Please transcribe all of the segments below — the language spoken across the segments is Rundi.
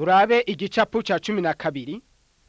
turabe igicapu cya cumi na kabiri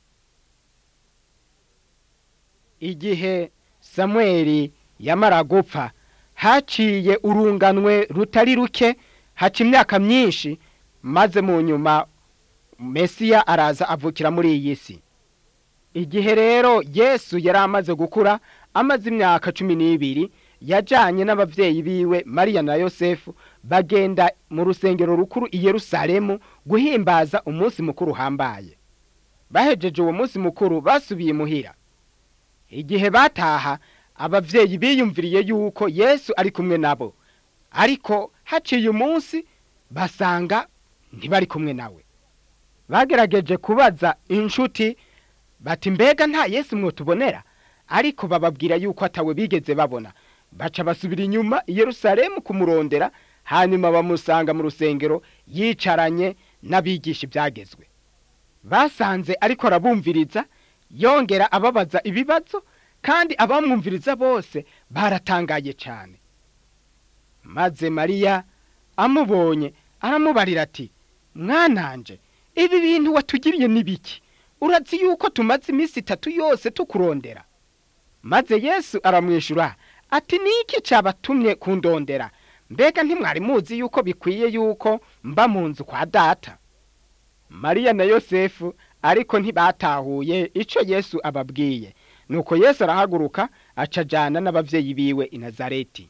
igihe samweli yamara gupfa haciye urunganwe rutari ruke haca imyaka myinshi maze mu nyuma mesiya araza avukira muri iyi si igihe rero yesu yari amaze gukura amaze imyaka cumi n'ibiri yajyanye n'ababyeyi biwe mariya na yosefu bagenda mu rusengero rukuru i yerusalemu guhimbaza umunsi mukuru uhambaye bahejeje uwo munsi mukuru basubiye imuhira igihe bataha ababyeyi biyumviriye yuko yesu ari kumwe nabo ariko haciye umunsi basanga ntibari kumwe nawe bagerageje kubaza inshuti bati mbega nta yesu mwotubonera ariko bababwira yuko atawe bigeze babona baca basubira inyuma i yerusalemu kumurondera hanyuma bamusanga mu rusengero yicaranye n'abigisha ibyagezwe basanze ariko arabumviriza yongera ababaza ibibazo kandi abamwumviriza bose baratangaye cyane maze mariya amubonye aramubarira ati mwananje ibi bintu watugiriye n'ibiki urazi yuko tumaze iminsi itatu yose tukurondera maze yesu aramwishyura ati niki cyabatumye kundondera mbega ntimwari muzi yuko bikwiye yuko mba mu nzu kwa data mariya na yosefu ariko ntibatahuye icyo yesu ababwiye nuko yesu arahaguruka acajyana n'ababyeyi biwe i nazareti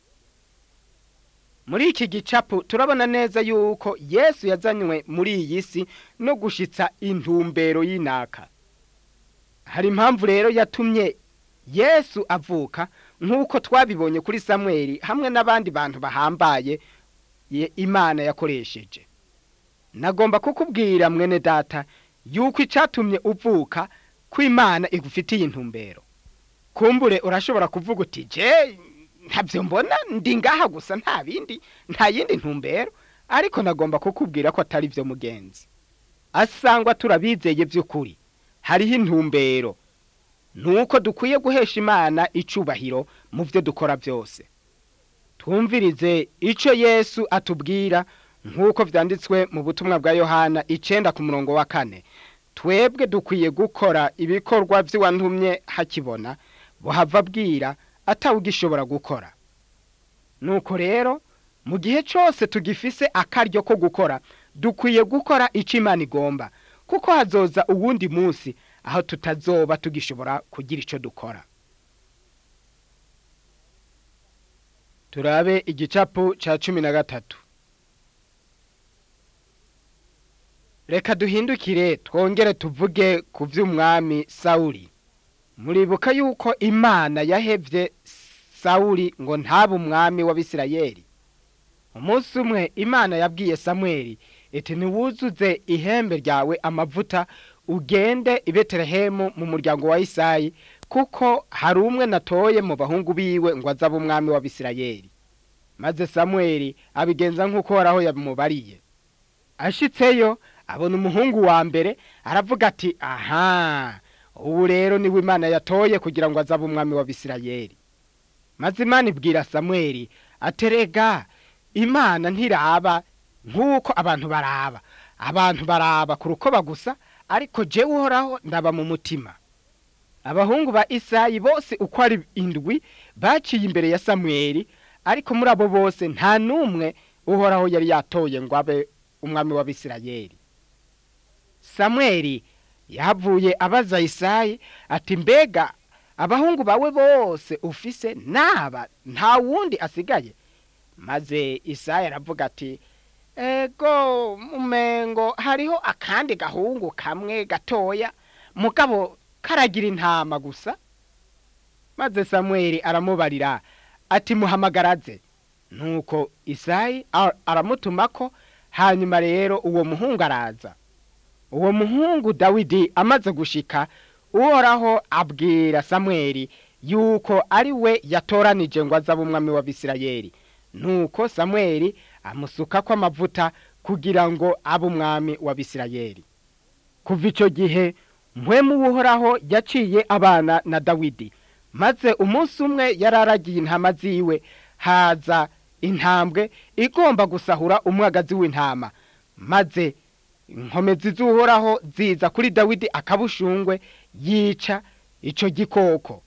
muri iki gicapu turabona neza yuko yesu yazanywe muri iyi si no gushyitsa intumbero y'inaka hari impamvu rero yatumye yesu avuka nk'uko twabibonye kuri samweli hamwe n'abandi bantu bahambaye imana yakoresheje nagomba kukubwira mwene data yuko icyatumye uvuka ko imana igufitiye intumbero kumbure urashobora kuvuga uti je ntabyo mbona ndi ngaha gusa nta bindi nta yindi ntumbero ariko nagomba kukubwira ko atari byo mugenzi asangwa turabizeye by'ukuri hariho intumbero nuko dukwiye guhesha imana icubahiro mu byo dukora byose twumvirize icyo yesu atubwira nk'uko byanditswe mu butumwa bwa yohana icenda ku murongo wa kane twebwe dukwiye gukora ibikorwa by'uwantumye hakibona buhava abwira atawugishobora gukora nuko rero mu gihe cyose tugifise akaryo ko gukora dukwiye gukora icyo imana igomba kuko hazoza uwundi munsi aho tutazoba tugishobora kugira icyo dukora turabe igicapu cya cumi na gatatu reka duhindukire twongere tuvuge ku by'umwami sawuri muribuka yuko imana yahebye sawuri ngo ntabe umwami w'abisirayeli umunsi umwe imana yabwiye samweli iti ntiwuzuze ihembe ryawe amavuta ugende i betelehemu mu muryango wa isayi kuko hari umwe natoye mu bahungu biwe ngo azabe umwami w'abisirayeli maze samweli abigenza nk'uko horaho yamubariye ashitseyo abona umuhungu wa mbere aravuga ati aha ubu rero niwe imana yatoye kugira ngo azabe umwami w'abisirayeli maze imana ibwira samweli aterega imana ntiraba nk'uko abantu baraba abantu baraba ku rukoba gusa ariko jewe uhoraho ndaba mu mutima abahungu ba isayi bose uko ari indwi baciye imbere ya samweli ariko muri abo bose nta n'umwe uhoraho yari yatoye ngo abe umwami w'abisirayeli samweli yavuye abaza isayi ati mbega abahungu bawe bose ufise naba nta wundi asigaye maze isayi aravuga ati ego mumengo hariho akandi gahungu kamwe gatoya mugabo karagira intama gusa maze samweli aramubarira ati muhamagaraze nuko isayi aramutumako hanyuma rero uwo muhungu araza uwo muhungu dawidi amaze gushika uhoraho abwira samweli yuko ari we yatoranije ngo azabe umwami w'abisirayeli nuko samweli amusuka ko amavuta kugira ngo abe umwami w'abisirayeli kuva icyo gihe mpwemu w'uhoraho yaciye abana na dawidi maze umunsi umwe yari aragiye intama ziwe haza intambwe igomba gusahura umwagazi w'intama maze inkomezi z'uhoraho ziza kuri dawidi akabushungwe yica ico gikoko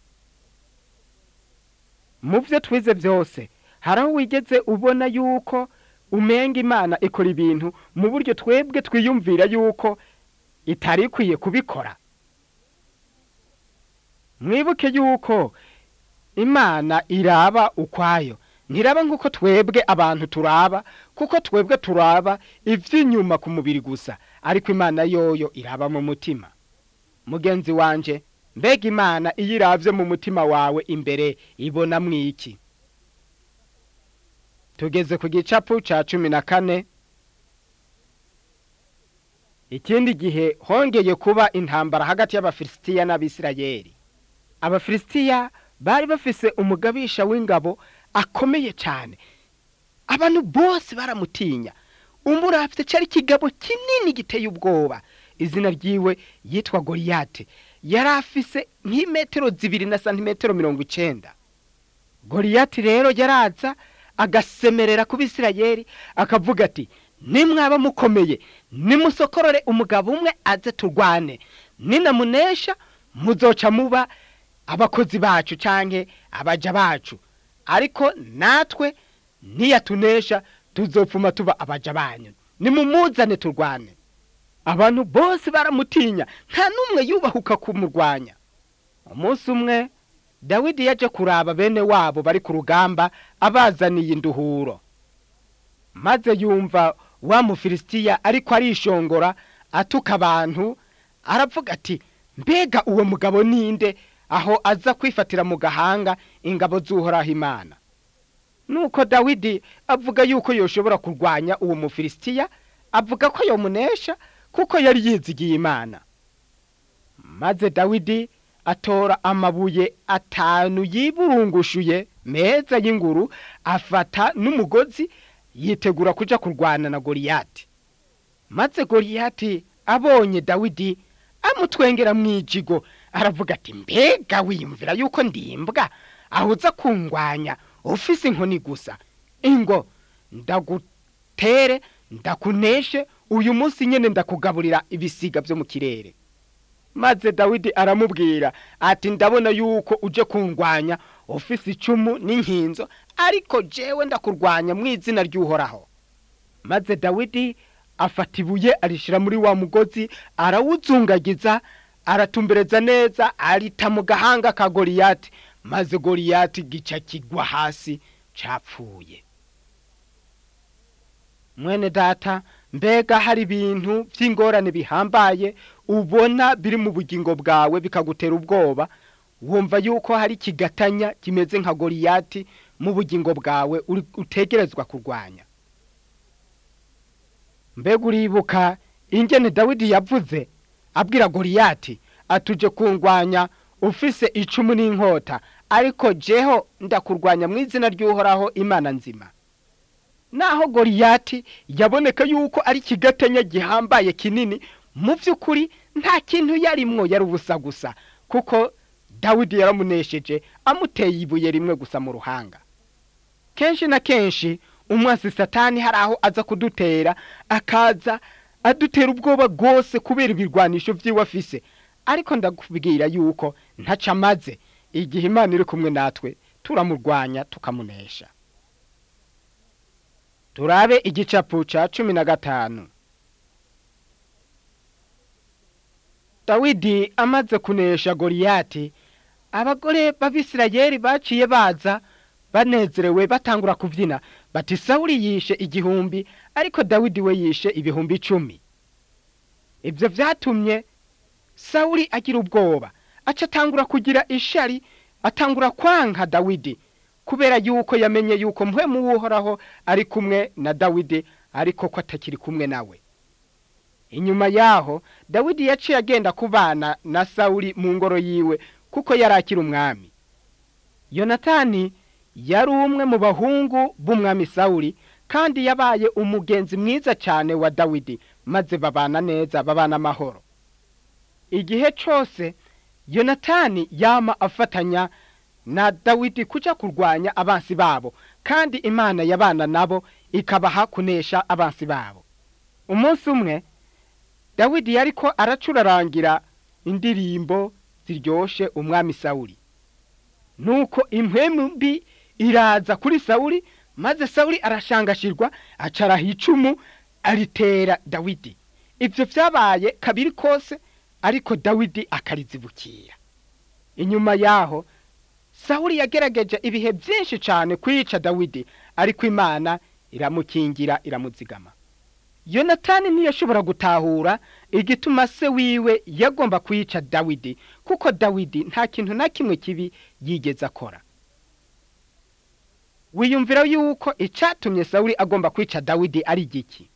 mu byo twize byose hari aho wigeze ubona yuko umenga imana ikora ibintu mu buryo twebwe twiyumvira yuko itari ikwiye kubikora mwibuke yuko imana iraba ukwayo ntiraba nk'uko twebwe abantu turaba kuko twebwe turaba iby'inyuma ku mubiri gusa ariko imana yoyo iraba mu mutima mugenzi wanje mbega imana iyo irabye mu mutima wawe imbere ibona mwiki tugeze ku gicapu cya cumi na kane ikindi gihe hongeye kuba intambara hagati y'abafilisitiya n'abisirayeli abafilisitiya bari bafise umugabisha w'ingabo akomeye cyane abantu bose baramutinya umurafite cyari ikigabo kinini giteye ubwoba izina ryiwe yitwa goriyate yari afise nk'imetero zibiri na santimetero mirongo icenda goriyati rero yaraza agasemerera ku bisirayeli akavuga ati nimwaba mukomeye nimusokorore umugabo umwe aze turwane ninamunesha muzoca muba abakozi bacu canke abaja bacu ariko natwe niyatunesha tuzopfuma tuba abaja banyu nimumuzane turwane abantu bose baramutinya nta n'umwe yubahuka kumurwanya umunsi umwe dawidi yaje kuraba bene wabo bari ku rugamba abazaniye induhuro maze yumva wa mufilisitiya ariko arishongora atuka abantu aravuga ati mbega uwo mugabo ninde aho aza kwifatira mu gahanga ingabo z'uhoraho imana nuko dawidi avuga yuko yoshobora kurwanya uwo mufilisitiya avuga ko yomunesha kuko yari yizigiye imana maze dawidi atora amabuye atanu yiburungushuye meza y'inguru afata n'umugozi yitegura kuja kurwana na goriyati maze goriyati abonye dawidi amutwengera mu ijigo aravuga ati mbega wiyumvira yuko ndimbwa aho uza kungwanya ufise inkoni gusa ingo ndagutere ndakuneshe uyu munsi nyene ndakugaburira ibisiga vyo mu kirere maze dawidi aramubwira ati ndabona yuko uje kungwanya ufise icumu n'inkinzo ariko jewe ndakurwanya mu izina ry'uhoraho maze dawidi afata ibuye arishira muri wa mugozi arawuzungagiza aratumbereza neza arita mu gahanga ka goriyati maze goriyati gica kigwa hasi capfuye mwene data mbega hari ibintu by'ingorane bihambaye ubona biri mu bugingo bwawe bikagutera ubwoba wumva yuko hari ikigatanya kimeze nka goriyati mu bugingo bwawe utegerezwa kurwanya mbega uribuka ingene dawidi yavuze abwira goriyati atuje kungwanya ufise icumu n'inkota ariko jeho ndakurwanya mu izina ry'uhoraho imana nzima naho goriyati yaboneka yuko ari ikigatanya gihambaye kinini mu by'ukuri nta kintu yarimwo yari ubusa gusa kuko dawidi yaramunesheje amuteye ibuye rimwe gusa mu ruhanga kenshi na kenshi umwasi satani hari aho aza kudutera akaza adutera ubwoba rwose kubera ibirwanisho by'iwe afise ariko ndakubwira yuko ntaca amaze igihe imana iri kumwe natwe turamurwanya tukamunesha turabe igicapu ca cumi na gatanu dawidi amaze kunesha goriyati abagore b'abisirayeli baciye baza banezerewe batangura kubyina bati sawuli yishe igihumbi ariko dawidi we yishe ibihumbi icumi ibyo byatumye sawuli agira ubwoba aca atangura kugira ishari atangura kwanka dawidi kubera yuko yamenye yuko mpwemu w'uhoraho ari kumwe na dawidi ariko ko atakiri kumwe nawe inyuma yaho dawidi yaciye agenda kubana na sawuli mu ngoro yiwe kuko yari akiri umwami yonatani yari umwe mu bahungu b'umwami sawuli kandi yabaye umugenzi mwiza cyane wa dawidi maze babana neza babana amahoro igihe cyose yonatani yama afatanya na dawidi kuja kurwanya abansi babo kandi imana yabana nabo ikabaha kunesha abansi babo umunsi umwe dawidi yariko aracurarangira indirimbo ziryoshe umwami sawuli nuko impwemu mbi iraza kuri sawuli maze sawuli arashangashirwa acaraha icumu aritera dawidi ivyo vyabaye kabiri kose ariko dawidi akarizibukira inyuma yaho sawuli yagerageje ibihe vyinshi cane kwica dawidi ariko imana iramukingira iramuzigama yonatani ntiyashobora gutahura igituma se wiwe yagomba kwica dawidi kuko dawidi nta kintu na kimwe kibi yigeze akora wiyumvira yuko icatumye sawuli agomba kwica dawidi ari igiki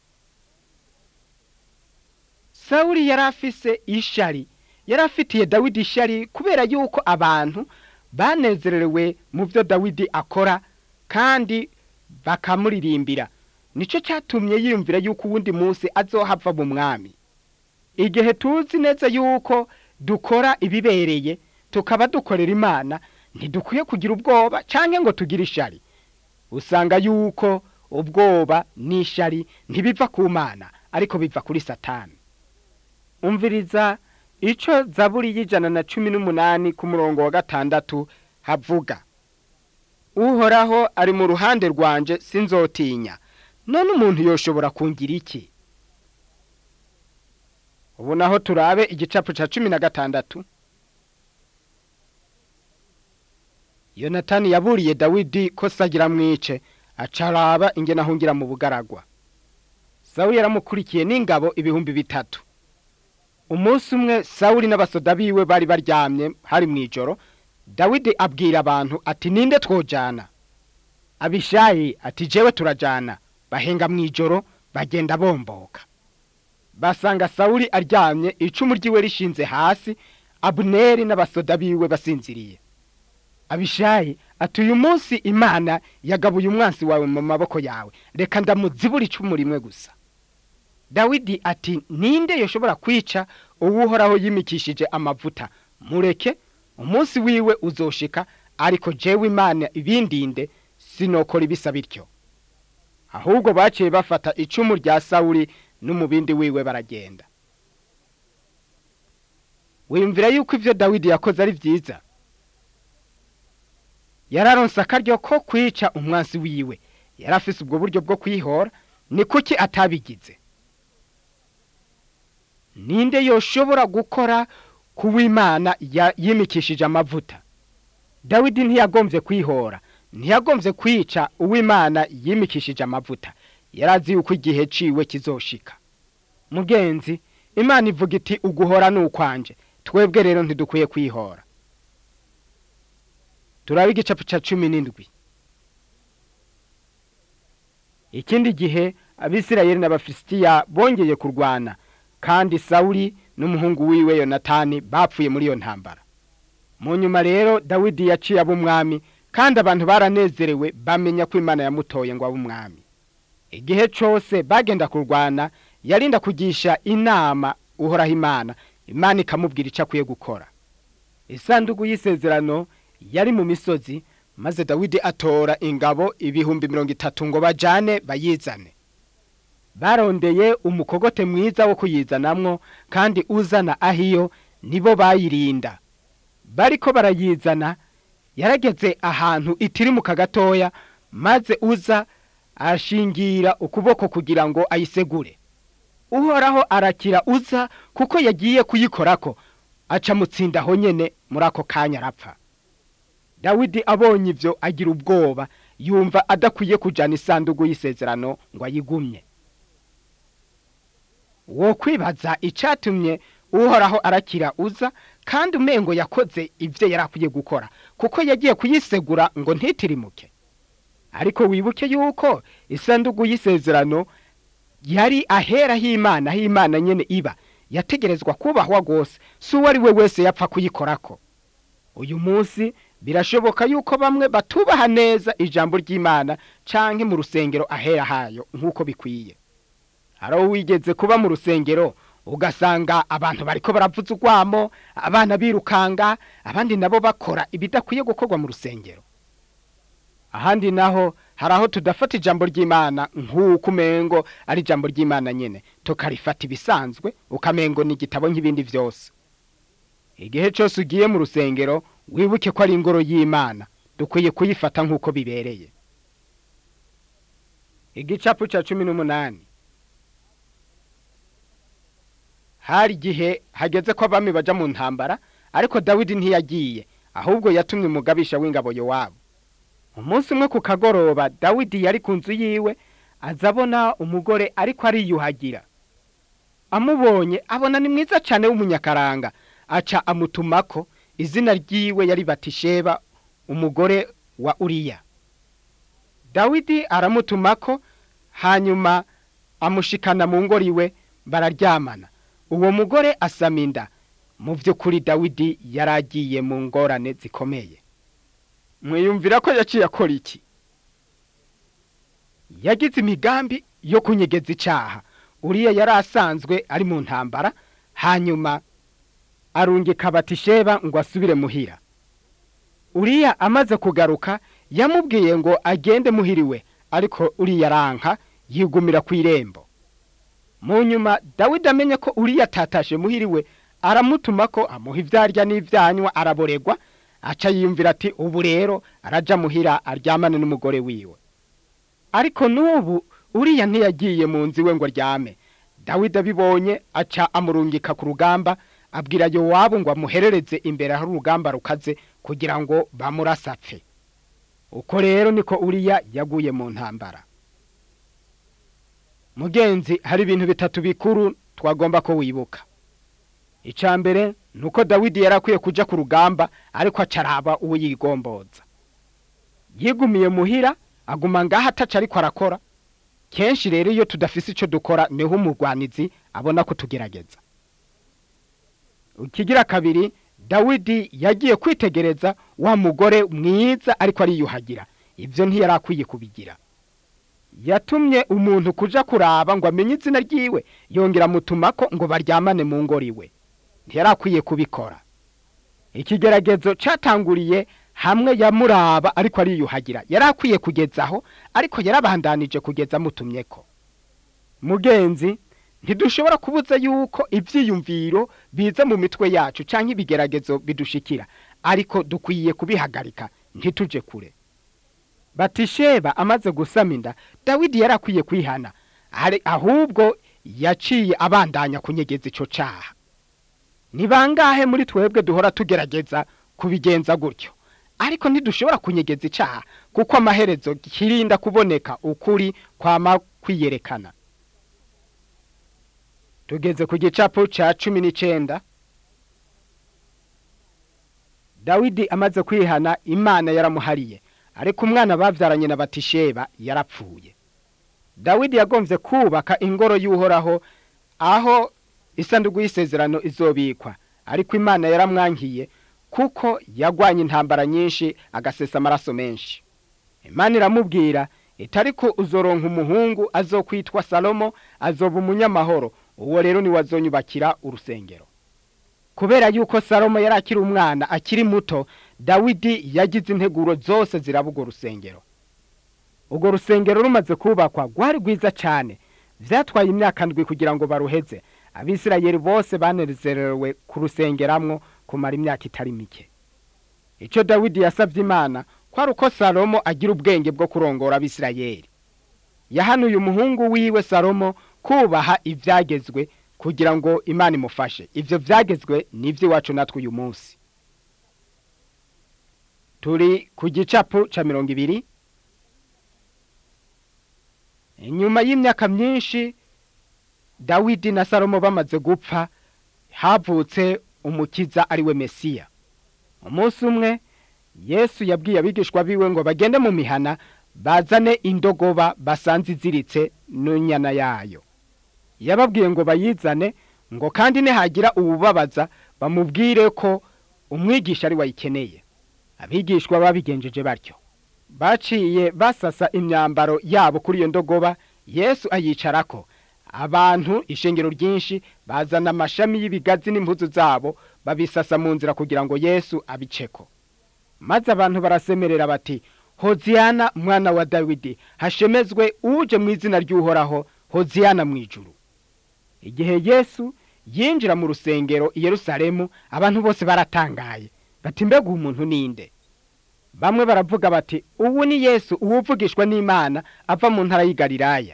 sawuli yari afise ishari yari afitiye dawidi ishari kubera yuko abantu banezerewe mu byo dawidi akora kandi bakamuririmbira nico cyatumye yiyumvira yuko uwundi munsi azohava mu mwami igihe tuzi neza yuko dukora ibibereye tukaba dukorera imana ntidukwiye kugira ubwoba canke ngo tugire ishari usanga yuko ubwoba n'ishari ntibiva ku mana ariko biva kuri satani umviriza ico zaburi y'ijana na cumi n'umunani ku murongo wa gatandatu havuga uhoraho ari mu ruhande rwanje sinzotinya none umuntu yoshobora kungira iki ubu naho turabe igicapu ca cumi na gatandatu yonatani yaburiye dawidi ko sagira mwice acaraba ingene ahungira mu bugaragwa sawuli yaramukurikiye n'ingabo ibihumbi bitatu umunsi umwe sawuli n'abasoda biwe bari baryamye hari mw'ijoro dawidi abwira abantu ati ninde twojana abishayi ati jewe turajana bahenga mw'ijoro bagenda bomboka basanga sawuli aryamye icumu ryiwe rishinze hasi abuneri n'abasoda biwe basinziriye abishayi ati uyu munsi imana yagabuye umwansi wawe mu maboko yawe reka ndamuzibura icumu rimwe gusa dawidi ati ninde yoshobora kwica uwuhoraho yimikishije amavuta mureke umunsi wiwe uzoshika ariko jewe imana ibindinde sinokora ibisa bityo ahubwo baciye bafata icumu rya sawuli n'umubindi wiwe baragenda wiyumvira yuko ivyo dawidi yakoze ari vyiza yararonse akaryo ko kwica umwansi wiwe yari afise ubwo buryo bwo kwihora ni kuki atabigize ninde yoshobora gukora kuw'imana yimikishije amavuta dawidi ntiyagomvye kwihora ntiyagomvye kwica uw'imana yimikishije amavuta yarazi yuko igihe ciwe kizoshika mugenzi imana ivuga iti uguhora ni ukwanje twebwe rero ntidukwiye kwihora turabe igicapu ca cumi n'indwi ikindi gihe abisirayeli n'abafilisitiya bongeye kurwana kandi sawuli n'umuhungu wiwe yonatani bapfuye muri iyo ntambara mu nyuma rero dawidi yaciye ab'umwami kandi abantu baranezerewe bamenya ko imana yamutoye ngo abe umwami igihe cose bagenda kurwana yarinda kugisha inama uhoraho imana imana ikamubwira icyo akwiye gukora isanduku y'isezerano yari mu misozi maze dawidi atora ingabo ibihumbi mirongo itatu ngo bajane bayizane barondeye umukogote mwiza wo kuyizanamwo kandi uzana ahiyo nibo bayirinda bariko barayizana yarageze ahantu itirimuka gatoya maze uza ashingira ukuboko kugira ngo ayisegure uhoraho arakira uza kuko yagiye kuyikorako aca mutsinda aho nyene muri ako kanya arapfa dawidi abonye ivyo agira ubwoba yumva adakwiye kujana isandugu y'isezerano ngo ayigumye wo kwibaza icatumye uhoraho arakira uza kandi umengo yakoze ivyo yari akwiye gukora kuko yagiye kuyisegura ngo ntitirimuke ariko wibuke yuko isandugu y'isezerano yari ahera h'imana h'imana nyene iba yategerezwa kubahwa rwose si uwo ari we wese yapfa kuyikorako uyu munsi birashoboka yuko bamwe batubaha neza ijambo ry'imana canke mu rusengero ahera hayo nk'uko bikwiye hari wigeze kuba mu rusengero ugasanga abantu bariko baravuza urwamo abana birukanga abandi nabo bakora ibidakwiye gukorwa mu rusengero ahandi naho hari aho tudafata ijambo ry'imana nk'uko umengo ari ijambo ry'imana nyine tukarifata ibisanzwe ukamengo ni igitabo nk'ibindi byose igihe cyose ugiye mu rusengero wibuke ko ari ingoro y'imana dukwiye kuyifata nk'uko bibereye igicapu cya cumi n'umunani hari igihe hageze ko abami bajya mu ntambara ariko dawidi ntiyagiye ahubwo yatumye umugabisha w'ingabo wabo umunsi umwe ku kagoroba dawidi yari ku nzu yiwe aza abona umugore ariko ariyuhagira amubonye abona ni mwiza cyane w'umunyakaranga aca amutumako izina ryiwe yari batisheba umugore wa uriya dawidi aramutumako hanyuma amushikana mu ngoro iwe bararyamana uwo mugore asama inda mu by'ukuri dawidi yari agiye mu ngorane zikomeye mwiyumvira ko yaciye akora iki yagize imigambi yo kunyegeza icyaha uriya yari asanzwe ari mu ntambara hanyuma arungika batisheba ngo asubire muhira uriya amaze kugaruka yamubwiye ngo agende muhiriwe ariko uriya aranka yigumira ku irembo mu nyuma dawidi amenye ko uriya atatashe muhiriwe aramutuma ko amuha ibyarya n'ibyanywa araboregwa aca yiyumvira ati ubu rero arajya muhira aryamane n'umugore wiwe ariko n'ubu uriya ntiyagiye mu nzu iwe ngo aryame dawidi abibonye aca amurungika ku rugamba abwira yowabu ngo amuherereze imbere aho urugamba rukaze kugira ngo bamurasapfe uko rero niko uriya yaguye mu ntambara mugenzi hari ibintu bitatu bikuru twagomba ko wibuka icya mbere ni uko dawidi yari akwiye kujya ku rugamba ariko acaraba uwo yigomboza yigumiye muhira aguma ngaho ataca ariko arakora kenshi rero iyo tudafise icyo dukora niho umurwanizi abona ko tugerageza ikigira kabiri dawidi yagiye kwitegereza wa mugore mwiza ariko ariyuhagira ibyo ntiyari akwiye kubigira yatumye umuntu kuja kuraba ngo amenye izina ryiwe yongera amutumako ngo baryamane mu ngoro iwe ntiyari akwiye kubikora ikigeragezo cyatanguriye hamwe yamuraba ariko ariyuhagira yari akwiye kugezaho ariko yarabandanije kugeza amutumye ko mugenzi ntidushobora kubuza yuko ibyiyumviro biza mu mitwe yacu cyangwa ibigeragezo bidushikira ariko dukwiye kubihagarika ntituje kure batisheba amaze gusama inda dawidi yari akwiye kwihana ahubwo yaciye abandanya kunyegeza icyo cyaha ni bangahe muri twebwe duhora tugerageza kubigenza gutyo ariko ntidushobora kunyegeza icyaha kuko amaherezo kirinda kuboneka ukuri kwama kwiyerekana tugeze ku gicapu cya cumi n'icyenda dawidi amaze kwihana imana yaramuhariye ariko umwana babyaranye na batisheba yarapfuye dawidi yagombye kubaka ingoro y'uhoraho aho isanduku y'isezerano izobikwa ariko imana yaramwankiye kuko yagwanye intambara nyinshi agasesa amaraso menshi imana iramubwira itariko uzoronka umuhungu azokwitwa salomo azoba umunyamahoro uwo rero niwe azonyubakira urusengero kubera yuko salomo yari akiri umwana akiri muto dawidi yagize integuro zose zirabuga urusengero urwo rusengero rumaze kubakwa rwari rwiza cyane byatwaye imyaka ndwi kugira ngo baruheze abisirayeli bose banezerewe kurusengeramwo kumara imyaka itari mike icyo dawidi yasabye imana kwari uko salomo agira ubwenge bwo kurongora abisirayeli yahanuye umuhungu wiwe salomo kubaha ibyagezwe kugira ngo imana imufashe ibyo byagezwe n'iby'iwacu natwe uyu munsi turi ku gicapu cya mirongo ibiri inyuma y'imyaka myinshi dawidi na salomo bamaze gupfa havutse umukiza ari we mesiya umunsi umwe yesu yabwiye abigishwa biwe ngo bagende mu mihana bazane indogoba basanze iziritse n'inyana yayo yababwiye ngo bayizane ngo kandi nihagira uwubabaza bamubwire ko umwigisha ari wayikeneye abigishwa babigenjeje batyo baciye basasa imyambaro yabo kuri iyo ndogoba yesu ayicarako abantu ishengero ryinshi bazana amashami y'ibigazi n'impuzu zabo babisasa mu nzira kugira ngo yesu abiceko maze abantu barasemerera bati hoziyana mwana wa dawidi hashemezwe uje mu izina ry'uhoraho hoziyana mu ijuru igihe yesu yinjira mu rusengero i yerusalemu abantu bose baratangaye bati mbega uwo muntu ninde bamwe baravuga bati ubu ni yesu uwuvugishwa n'imana ava mu ntara y'i galilaya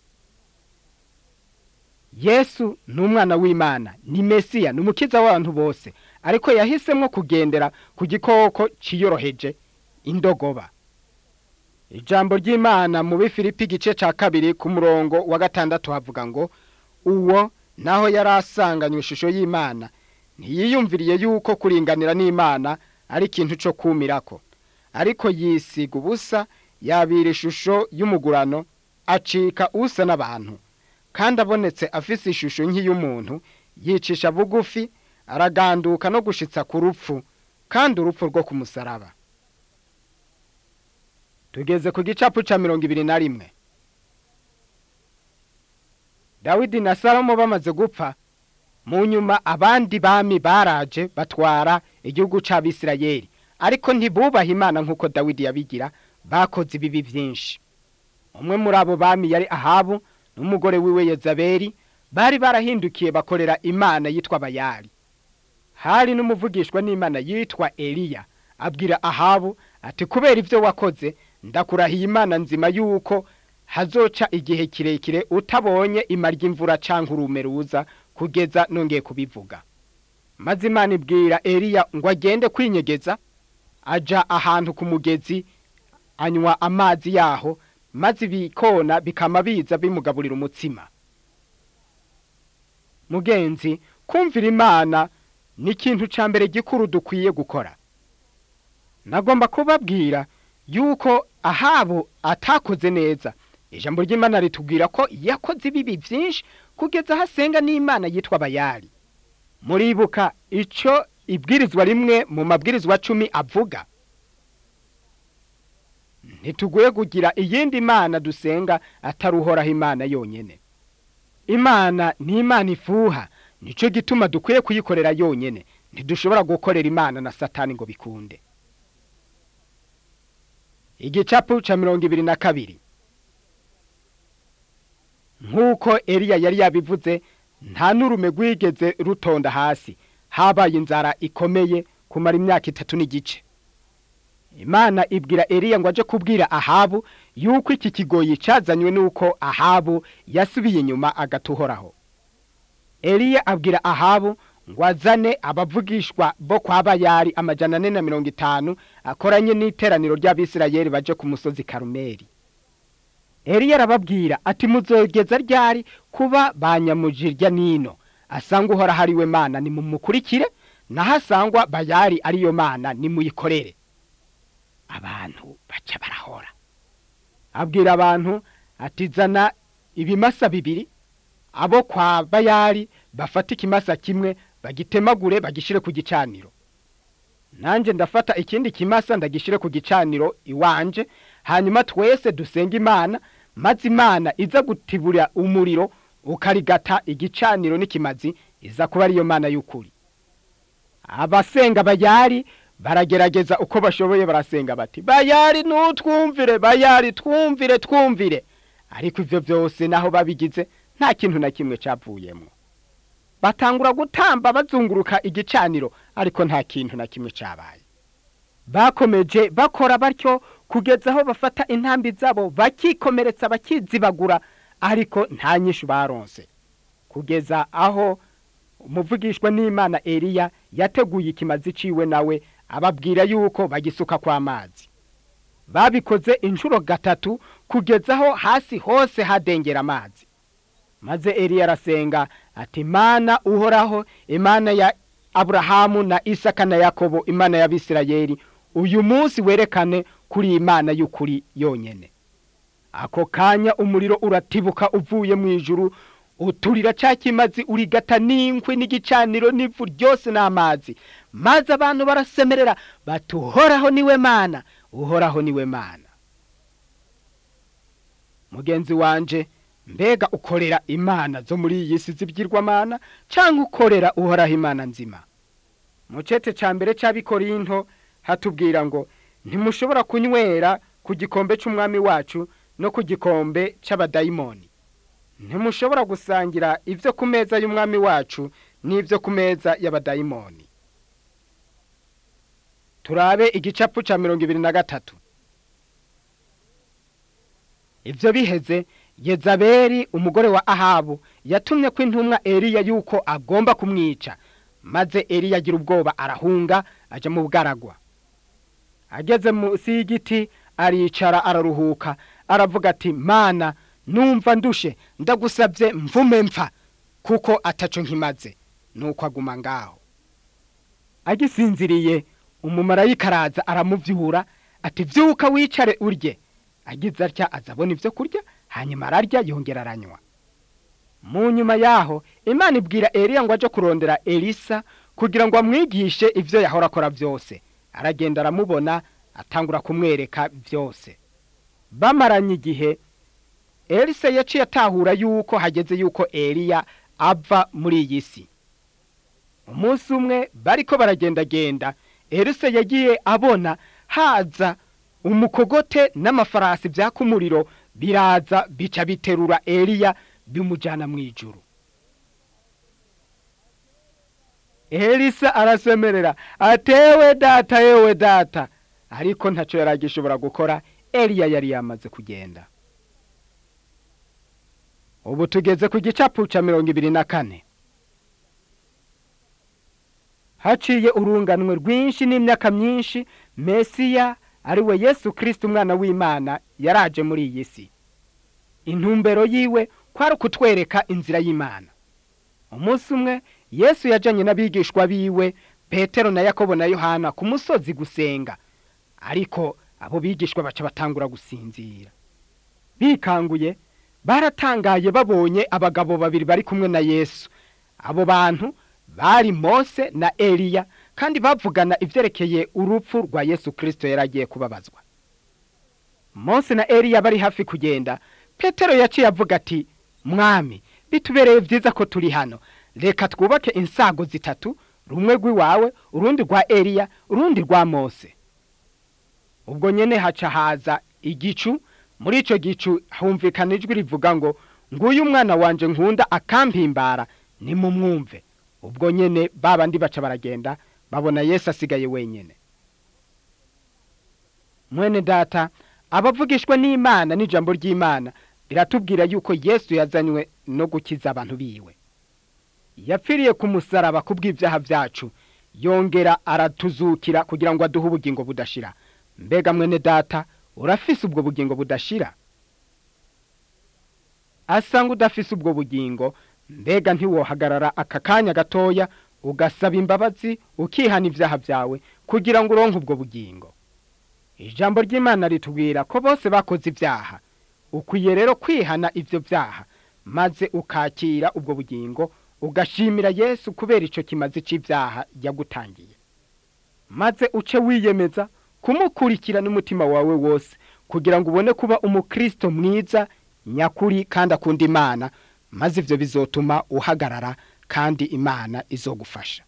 yesu ni umwana w'imana ni mesiya ni umukiza w'abantu bose ariko yahisemo kugendera ku gikoko ciyoroheje indogoba ijambo ry'imana mu bifilipi igice cya kabiri ku murongo wa gatandatu havuga ngo uwo naho yari asanganywe ishusho y'imana ntiyiyumviriye yuko kuringanira n'imana ari ikintu cyo kumirako ariko yisiga ubusa yabira ishusho y'umugurano acika usa n'abantu kandi abonetse afise ishusho nk'iy'umuntu yicisha bugufi araganduka no gushitsa ku rupfu kandi urupfu rwo ku musaraba tugeze ku gicapu ca mirongo ibiri na rimwe dawidi na salomo bamaze gupfa mu nyuma abandi bami baraje batwara igihugu c'abisirayeli ariko ntibubaha imana nk'uko dawidi yabigira bakoze ibibi vyinshi umwe muri abo bami yari ahabu n'umugore wiwe yezabeli bari barahindukiye bakorera imana yitwa bayali hari n'umuvugishwa n'imana yitwa eliya abwira ahabu ati kubera ibyo wakoze ndakurahiye imana nzima yuko hazoca igihe kirekire utabonye imarya imvura canke urume ruza kugeza nongeye kubivuga maze imana ibwira eliya ngo agende kwinyegeza aja ahantu ku mugezi anywa amazi yaho maze ibikona bikama biza bimugaburira umutsima mugenzi kumvira imana ni ikintu ca mbere gikuru dukwiye gukora nagomba kubabwira yuko ahabo atakoze neza ijambo ry'imana ritubwira ko yakoze ibibi byinshi kugeza aho asenga n'imana yitwa bayali muribuka ico ibwirizwa rimwe mu mabwirizwa cumi avuga ntituguye kugira iyindi mana dusenga atari uhoraho imana yonyene imana ni imana ifuha nico gituma dukwiye kuyikorera yonyene ntidushobora gukorera imana na satani ngo bikunde igicapu ca mirongo ibiri na kabiri nk'uko eliya yari yabivuze nta n'urume rwigeze rutonda hasi habaye inzara ikomeye kumara imyaka itatu n'igice imana ibwira eliya ngo aje kubwira ahabu yuko iki kigoyi cazanywe n'uko ahabu yasubiye inyuma agatuhoraho eliya abwira ahabu ngo azane abavugishwa bo kwa bayari amajana ane na mirongo itanu akoranye n'iteraniro ry'abisirayeli baje ku musozi karumeli eliya arababwira ati muzogeza ryari kuba banyamujirya nino asanga uhoraho ari we mana nimumukurikire naho asangwa bayari ariyo mana nimuyikorere abantu baca barahora abwira abantu ati zana ibimasa bibiri abo kwa bayari bafata ikimasa kimwe bagitemagure bagishire ku gicaniro nanjye ndafata ikindi kimasa ndagishire ku gicaniro iwanje hanyuma twese dusenga imana maze imana iza gutibura umuriro ukarigata igicaniro n'ikimazi iza kuba ariyo mana y'ukuri abasenga bayari baragerageza uko bashoboye barasenga bati bayari nutwumvire bayari twumvire twumvire ariko ivyo vyose naho babigize nta kintu na kimwe capvuyemwo batangura gutamba bazunguruka igicaniro ariko nta kintu na kimwe cabaye bakomeje bakora batyo kugeza aho bafata intambi zabo bakikomeretsa bakizibagura ariko nta nyinshi baronse kugeza aho umuvugishwa n'imana eliya yateguye ikimazi ciwe nawe ababwira yuko bagisuka kw'amazi babikoze inshuro gatatu kugeza aho hasi hose hadengera amazi maze eliya arasenga ati mana uhoraho imana ya aburahamu na isaka na yakobo imana y'abisirayeli uyu munsi werekane kuri imana y'ukuri yonyene ako kanya umuriro uratibuka uvuye mu ijuru uturira ca kimazi urigata n'inkwi n'igicaniro n'ivu ryose n'amazi maze abantu barasemerera bati uhoraho niwe mana uhoraho niwe mana mugenzi wanje mbega ukorera imana zo muri iyi si z'ibyirwamana cyangwa ukorera uhoraho imana nzima mu cete ca mbere c'abikorinto hatubwira ngo ntimushobora kunywera ku gikombe c'umwami wacu no ku gikombe c'abadayimoni ntimushobora gusangira ivyo ku meza y'umwami wacu n'ivyo ku meza y'abadayimoni turabe igicapu ca mirongo ibiri na gatatu ivyo biheze yezabeli umugore wa ahabu yatumye ko intumwa eliya yuko agomba kumwica maze eliya agira ubwoba arahunga aja mu bwaragwa ageze munsi y'igiti aricara araruhuka aravuga ati mana numva ndushe ndagusabye mvume mpfa kuko ataco nkimaze nuko aguma ngaho agisinziriye umumarayika araza aramuvyura ati vyuka wicare urye agize atya azabona ivyo kurya hanyuma ararya yongera aranywa mu nyuma yaho imana ibwira eliya ngo aje kurondera elisa kugira ngo amwigishe ivyo yahora akora vyose aragenda aramubona atangura kumwereka vyose bamaranye igihe elisa yaciye atahura yuko hageze yuko eliya ava muri iyi si umunsi umwe bariko baragendagenda elisa yagiye abona haza umukogote n'amafarasi vyaka umuriro biraza bica biterura eliya bimujana mw'ijuru elisa arasemerera atewe data yewe data ariko ntaco yari agishobora gukora eliya yari yamaze kugenda ubu tugeze ku gicapu ca mirongo ibiri na kane haciye urunganwe rwinshi n'imyaka myinshi mesiya ari we yesu kirisiti umwana w'imana yaraje muri iyi si intumbero yiwe kwari ukutwereka inzira y'imana umunsi umwe yesu yajanye n'abigishwa biwe petero na yakobo na yohana ku musozi gusenga ariko abo bigishwa baca batangura gusinzira bikanguye baratangaye babonye abagabo babiri bari kumwe na yesu abo bantu bari mose na eliya kandi bavugana ivyerekeye urupfu rwa yesu kirisito yari agiye kubabazwa mose na eliya bari hafi kugenda petero yaciye avuga ati mwami bitubereye vyiza ko turi hano reka twubake insago zitatu rumwe rw'iwawe urundi rwa eliya urundi rwa mose ubwo nyene haca haza igicu muri ico gicu humvikana ijwi rivuga ngo nguyu umwana wanje nkunda akampimbara nimumwumve ubwo nyene babandi baca baragenda babona yesu asigaye wenyene mwene data abavugishwa n'imana n'ijambo ry'imana biratubwira yuko yesu yazanywe no gukiza abantu biwe yapfiriye ku musaraba kubw'ivyaha vyacu yongera aratuzukira kugira ngo aduhe ubugingo budashira mbega mwene data urafise ubwo bugingo budashira asanga udafise ubwo bugingo mbega ntiwohagarara aka kanya gatoya ugasaba imbabazi ukihana ivyaha vyawe kugira ngo uronke ubwo bugingo ijambo ry'imana ritubwira ko bose bakoze ivyaha ukwiye rero kwihana ivyo vyaha maze ukakira ubwo bugingo ugashimira yesu kubera ico kimazi c'ivyaha yagutangiye maze uce wiyemeza kumukurikira n'umutima wawe wose kugira ngo ubone kuba umukristo mwiza nyakuri kandi akunda imana maze ivyo bizotuma uhagarara kandi imana izogufasha